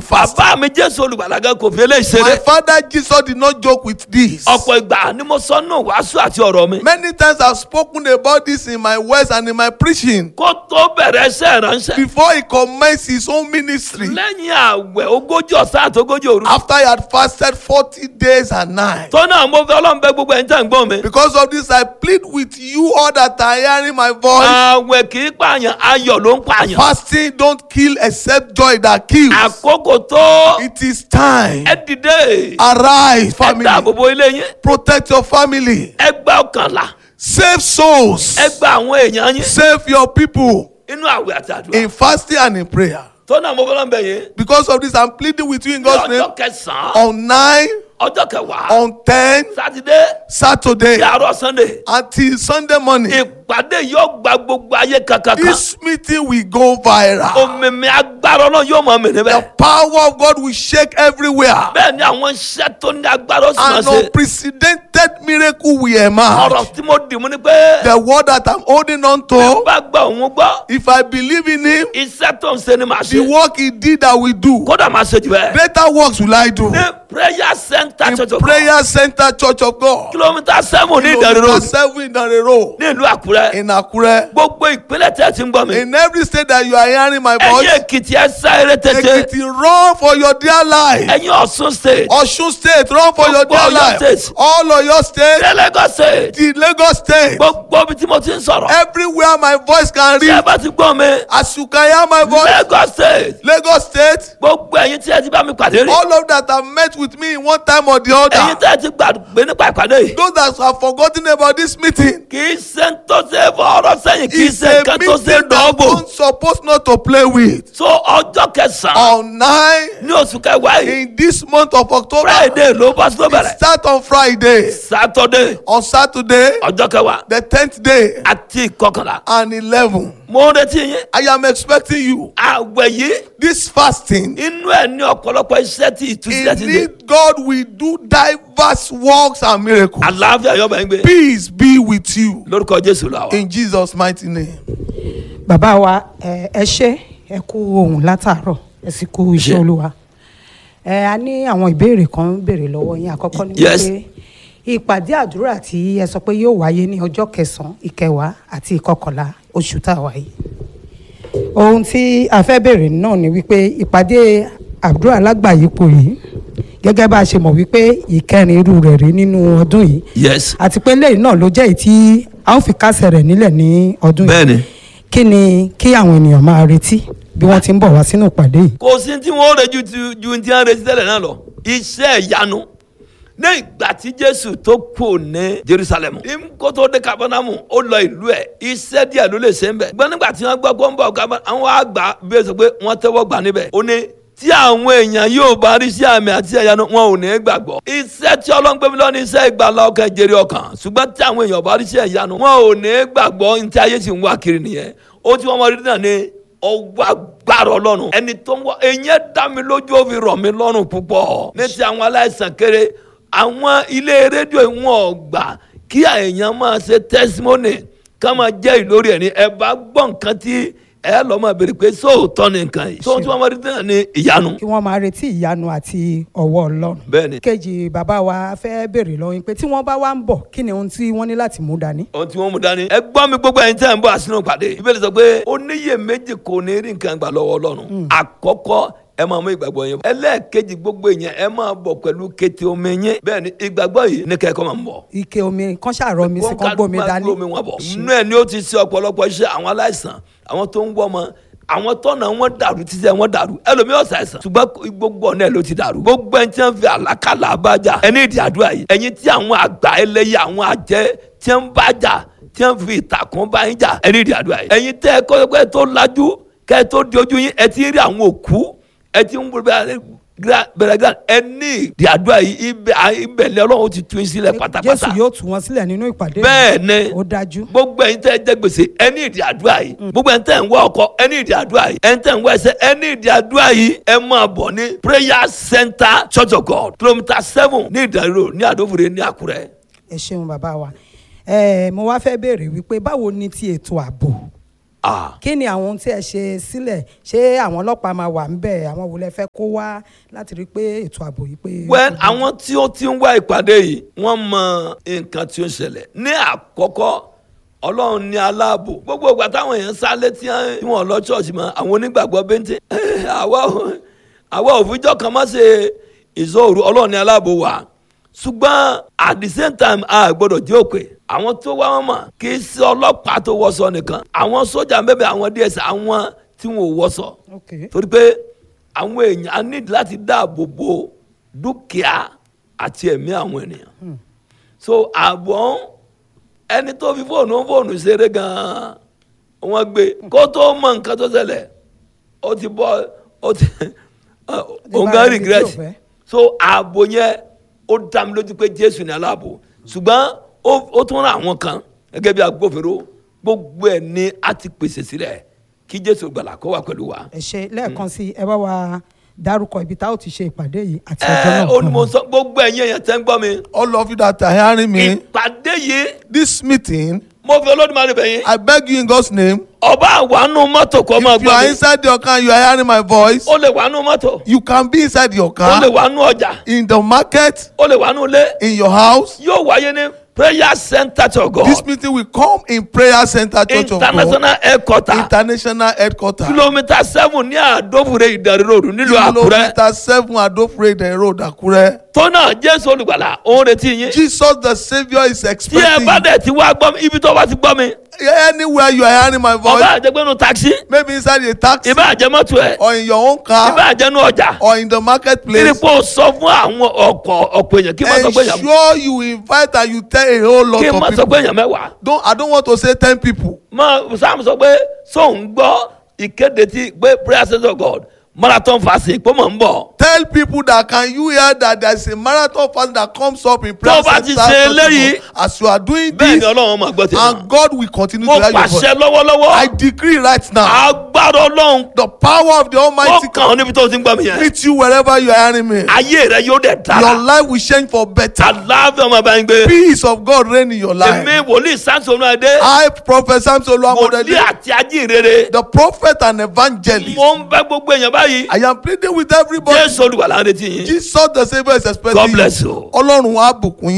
fast. bàbá mi jésù olùgbàlagà kò fi eléyìí My ṣeré father Jesus did not joke with this. ọ̀pọ̀ ìgbà ni mo sọ nù wàásù àti ọ̀rọ̀ mi Many times I've spoken about this in my words and in my preaching. kó tó bẹ̀rẹ̀ iṣẹ́ ìránṣẹ́ Before he commenced his own ministry, lẹ́yìn àwẹ̀ ogójì ọ̀sán àti ogójì òru after he had fasted 40 days and nights. tó náà mo fẹ́ ọlọ́run bẹ gbogbo ẹ̀ ń tẹ̀ ń gbọ́n mi Because of this, I plead with you all that are hearing my voice. àwẹ̀ kì í pààyàn ayọ̀ ló ń pààyàn Fasting don't kill except joy that kills. àkókò tó It is time. ẹ dìde Arise, ẹ family. dáàbò bo ilé yín Protect your family. ẹ gba ọkànlá Save souls. ẹ gba àwọn èèyàn yín Save your people inú àwẹ̀ àti àdúrà in fasting and in prayer. tó náà mo fẹ́ ọlọ́run bẹ yín Because of this, I'm pleading with you in ní God's name. ọjọ́ kẹsàn-án On 9, ọjọ́ kẹwàá on 10, sátidé Saturday, sí àárọ̀ sunday until Sunday morning. ìpàdé yóò gba gbogbo ayé kankan kan This meeting will go viral. òmìnir agbára náà yóò mọ mí The níbẹ̀ power of God will shake everywhere. bẹ́ẹ̀ ni àwọn iṣẹ́ tó ní agbára ó sì máa An ṣe unprecedented miracle will emerge. ọ̀rọ̀ tí mo dì mú ni pé The word that I'm holding on to, bá gbọ́ òun gbọ́ if I believe in Him, iṣẹ́ tó ń ṣe ni màá the ṣe work He did, I will do. kódà máa ṣe jù bẹ́ẹ̀. Greater works will I do. ní prayer center In church of God Prayer Center Church of God, kìlómítà seven ní ìdánilò kilometer seven in the road ní ìlú àkúrẹ́ in Akure. gbogbo ìpínlẹ̀ tẹ̀ ti ń gbọ́ mi In every state that you are hearing my ẹ̀yin voice, èkìtì ẹ sáré tètè Ekiti, run for your dear life. ẹ̀yin ọ̀ṣun state Osun State, run for your Gbogbo dear Ọ̀yọ́ life. state. All of your state, ní Lagos state the Lagos State, gbogbo ibi tí mo ti ń sọ̀rọ̀ everywhere my voice can tí ẹ reach. bá ti gbọ́ mi As you can hear my voice, Lagos state Lagos State, gbogbo ẹ̀yin tí ẹ ti bá mi pàdé rí all of that have met with me in one time or the ẹ̀yin other. tí ẹ ti gbàgbé nípa ìpàdé yìí Those that have forgotten about this meeting, kì í ṣe ń tó ṣe fọ ọ̀rọ̀ sẹ́yìn kì í it's ṣe a nǹkan meeting tó ṣe that dọ́gbò one supposed not to play with. so ọjọ́ kẹsàn-án On nine ní oṣù kẹwàá yìí in this month of October, friday ló bá tó it bẹ̀rẹ̀ start on Friday. saturday On Saturday, ọjọ́ kẹwàá the tenth day àti ìkọkànlá and eleven, mo ń retí yín I am expecting you. àwẹ̀ yìí This fasting, inú ẹ̀ ní ọ̀pọ̀lọpọ̀ iṣẹ́ tí ìtúsílẹ̀ ti dé indeed, God will do diverse works and miracles. àlàáfíà yọ̀bọ̀ ẹ̀ ń gbé Peace be with you lórúkọ jésù làwà. in Jesus' mighty name. bàbá wa ẹ ẹ ṣé ẹ kú ohun látàárọ̀ ẹ sì kú iṣẹ́ Ṣé. olúwa ẹ a ní àwọn ìbéèrè kan ń béèrè lọ́wọ́ yín àkọ́kọ́ ni Yes. wípé ìpàdé àdúrà tí ẹ sọ pé yóò wáyé ní ọjọ́ kẹsànán ìkẹwàá àti ìkọkànlá oṣù tá a wà yìí ohun tí a fẹ́ béèrè náà ni wípé ìpàdé àdúrà lágbàáyípo yìí gẹ́gẹ́ bá a ṣe mọ̀ wípé ìkẹrin irú rẹ̀ rí nínú ọdún yìí yes àti pé lẹ́yìn náà ló jẹ́ èyí tí a ó fi kásẹ̀ rẹ̀ nílẹ̀ ní ọdún yìí bẹ́ẹ̀ni kí ni kí àwọn ènìyàn máa retí bí wọ́n ti ń bọ̀ wá sínú ìpàdé yìí. kò sí tí wọ́n rẹ̀ ju ti- ju ti hàn retí tẹ́lẹ̀ náà lọ iṣẹ́ ìyanu ní ìgbà tí jésù tó kù ní jerusalem kó tó dé kabanamu ó lọ ìlú ẹ̀ iṣẹ́ díẹ̀ ló lè ṣe ń bẹ̀ gbọ́n nígbà tí wọ́n gbọ́ pé ó ń bọ̀ kabanamu àwọn àgbà bí ó sọ pé wọ́n tẹ́wọ́ gbà níbẹ̀ ó ní tí àwọn èèyàn yóò bá rí sí àmì àti ẹ̀yánu wọn ò ní gbàgbọ́ iṣẹ́ tí ọlọ́ngbẹ́mi lọ ní iṣẹ́ ìgbàlá ọkàn jèrè ọkàn ṣùgbọ́n tí àwọn èèyàn bá rí sí ẹ̀yánu wọn ò ní gbàgbọ́ ní tí ayé sì ń wá kiri nìyẹn ó tí wọ́n mọ rí náà ní ọwọ́ agbára ọlọ́run ẹni tó ń wọ ẹ̀yẹn dá mi lójú ó fi rọ̀ mí lọ́rùn púpọ̀ ní ti àwọn aláìsàn kéré àwọn ilé rédíò wọn ò gbà kí èèyàn máa ṣe testimony ká máa jẹ́ ìlórí ẹ̀ ní ẹ bá gbọ́ nǹkan tí ẹ lọ́ máa béèrè pé sóòótọ́ ni nǹkan yìí sóòótọ́ wọn rí náà ní ìyanu. kí wọ́n máa retí ìyanu àti ọwọ́ ọlọ́run. bẹ́ẹ̀ni kejì bàbá wa fẹ́ béèrè lọ́wọ́ yín pé tí wọ́n bá wá ń bọ̀ kí ni ohun tí wọ́n ní láti mú dání. ohun tí wọ́n mú dání. ẹ gbọ́ mi gbogbo ẹ̀yin tẹ́ ẹ̀ ń bọ̀ àsínú pàdé. ìbéèrè sọ pé oníyè méjì kò ní rí nǹkan gbà lọ́wọ́ ọlọ́run. àkọ́kọ́ ẹ máa mú ìgbàgbọ́ yẹn bọ̀. ẹlẹ́ẹ̀kejì gbogbo èèyàn ẹ máa bọ̀ pẹ̀lú kété omi yẹn. bẹ́ẹ̀ ni ìgbàgbọ́ yìí ní kẹ́kọ̀ọ́ máa ń bọ̀. ike omi kan ṣàrọ mi sí kan gbómi dání. gbómi wọn bọ̀. inú ẹ̀ ni ó ti ṣe ọ̀pọ̀lọpọ̀ iṣẹ́ àwọn aláìsàn àwọn tó ń wọ́ ọmọ àwọn tọ́nà wọn dàrú títí ẹ wọn dàrú ẹlòmíì ọ̀sà ẹ̀sán ṣùgbọ́n gbogbo ọ̀nà ẹ̀ ló ti dàrú gbogbo ẹni tí wọ́n fi àlákàlà abájà ẹni ìdí àdúrà yìí ẹ̀yin tí àwọn àgbà ẹlẹ́yẹ àwọn àjẹ́ tí wọ́n bá jà tí wọ́n fi ìtàkùn bá yín jà ẹni ìdí àdúrà yìí ẹ̀yin tẹ́ ẹ kọ́ pé tó lajú kẹ́ ẹ tó di ojú yín ẹ ti rí àwọn òkú ẹ ti ń bẹ̀rẹ̀ gan ẹ ní ìdí àdúrà yìí ibẹ̀ ibẹ̀ ni ọlọ́run ti tún yín sílẹ̀ pátápátá jésù yóò tú wọn sílẹ̀ nínú ìpàdé. bẹ́ẹ̀ ni ó dájú. gbogbo ẹ̀yin tẹ́ ẹ jẹ gbèsè ẹ ní ìdí àdúrà yìí gbogbo ẹ̀yin tẹ́ ẹ ń wá ọkọ ẹ ní ìdí àdúrà yìí ẹ̀yin tẹ́ ẹ ń wá ẹsẹ̀ ẹ ní ìdí àdúrà yìí ẹ máa bọ̀ ní prayer center church of god kilometre seven ní ìdánilò ní àdófòrè ní àkúrẹ́. ẹ ṣeun bàbá wa ẹ mo wá fẹ́ béèrè wípé báwo ni ti ètò ààbò Ah. kí ni àwọn ohun tí ẹ ṣe sílẹ̀ ṣé àwọn ọlọ́pàá máa wà ńbẹ̀ àwọn wo lẹ fẹ́ kó wá láti rí i pé ètò ààbò yìí pé. well àwọn tí ó ti ń wá ìpàdé yìí wọ́n mọ nǹkan tí ó ń ṣẹlẹ̀ ní àkọ́kọ́ ọlọ́run ní aláàbò gbogbo ìgbà táwọn èèyàn sá létí tí wọ́n lọ ṣọ́ọ̀ṣì mọ́ àwọn onígbàgbọ́ bẹ́ńtẹ́ àwa ò- àwa òfijọ́ kan má ṣe ìṣòro ọlọ́run ní aláàbò wa ṣùgbọ́n at the same time a gbọ́dọ̀ jẹ́ òpè àwọn tó wá wọn mọ̀ kì í ṣe ọlọ́pàá tó wọṣọ nìkan àwọn sójà bẹ́ẹ̀ àwọn ds àwọn tí wọn ò wọṣọ Okay. torí pé àwọn èèyàn á ní láti dáàbò bo dúkìá àti ẹ̀mí àwọn ènìyàn so àbọ̀ ẹni tó fi fóònù fóònù ṣeré gan-an wọ́n gbé kó tó mọ nǹkan tó ṣẹlẹ̀ ó ti bọ́ ó ti òun gan ibi tí ò regret fẹ́. so ààbò yẹn ó dá mi lójú pé jésù ní aláàbò ṣùgbọ́n ó ó tún ra àwọn kan gẹ́gẹ́ bí agbófinró gbogbo ẹ̀ ni a ti pèsè sílẹ̀ kí jésù gbàlà kó wà pẹ̀lú wa. ẹ ṣe lẹ́ẹ̀kan sí ẹ bá wa dárúkọ ibi tá ò ti ṣe ìpàdé yìí àti ọjọ́ náà. ẹ ó ní mo sọ gbogbo ẹ̀yin èèyàn tẹ́ ń gbọ́ mi. All of you that are hearing me, ìpàdé yìí this meeting, mo fi olódùmarè bẹ̀ yín. I beg you in God's name, ọba àwánú mọ́tò kọ́ máa if you gbọ́ are mi. inside your car, you are hearing my voice, ó lè wánú mọ́tò. you can be inside your ó lè car, wánú ọjà. in the market, ó lè wánú ilé. in your house. yóò wáyé ní prayer center to God. This meeting will come in Prayer Center Church of God, international headquarter. International Headquarters. kilomita seven ní àdófure ìdarí ròdù nílùú àkúrẹ́. Kilometer seven Adofrede Road, Akure. tó náà jésù olùgbàlà òun retí yín. Jesus the Saviour is tí ẹ expecting bá you. dẹ̀ ti wá gbọ́ mi ibi tó bá ti gbọ́ mi. Anywhere you are hearing my voice, ọba àjẹgbẹ́nu taxi. maybe inside a taxi ìbá àjẹmọ́tò ẹ̀. or in your own ìbá car àjẹnu ọjà. or in the marketplace. kírípò sọ fún àwọn ọkọ̀ ọ̀pọ̀ èèyàn kí n má sọ pé èèyàn Ensure you invite and you tell a whole lot kí n má of sọ pé people. èèyàn mẹ́wàá. Don't I don't want to say ten people. mọ sam sọ pé sóun gbọ́ ìkéde tí pé prayer center of God marathon fasting pé mò ń bọ̀. Tell people that can you hear that there is a marathon fast that comes up in prayer Tó bá ti center ṣe Church of God. eléyìí, as you are doing bẹ́ẹ̀ ni this ọlọ́run máa gbọ́ tèmi. and God will continue mo to hear your voice. pàṣẹ lọ́wọ́lọ́wọ́ I decree right now agbára ọlọ́run the power of the ó Almighty kàn ọ́ níbi tó ti ń gbọ́ mi yẹn. meet you wherever you are hearing me. ayé rẹ yóò dẹ̀ Your dára. life will change for better. àlàáfíà ọmọ bá ń gbé. Peace of God reign in your life. èmi wòlíì sáńsónú adé I, Prophet Samson wòlíì Oluwamodede, àti ajínrere. the prophet and evangelist, mo ń bẹ gbogbo èèyàn báyìí. I am pleading with everybody. jésù olùwàlà ń retí yín. Jesus the Saviour is expecting God bless you. Ọlọ́run á bùkún yín.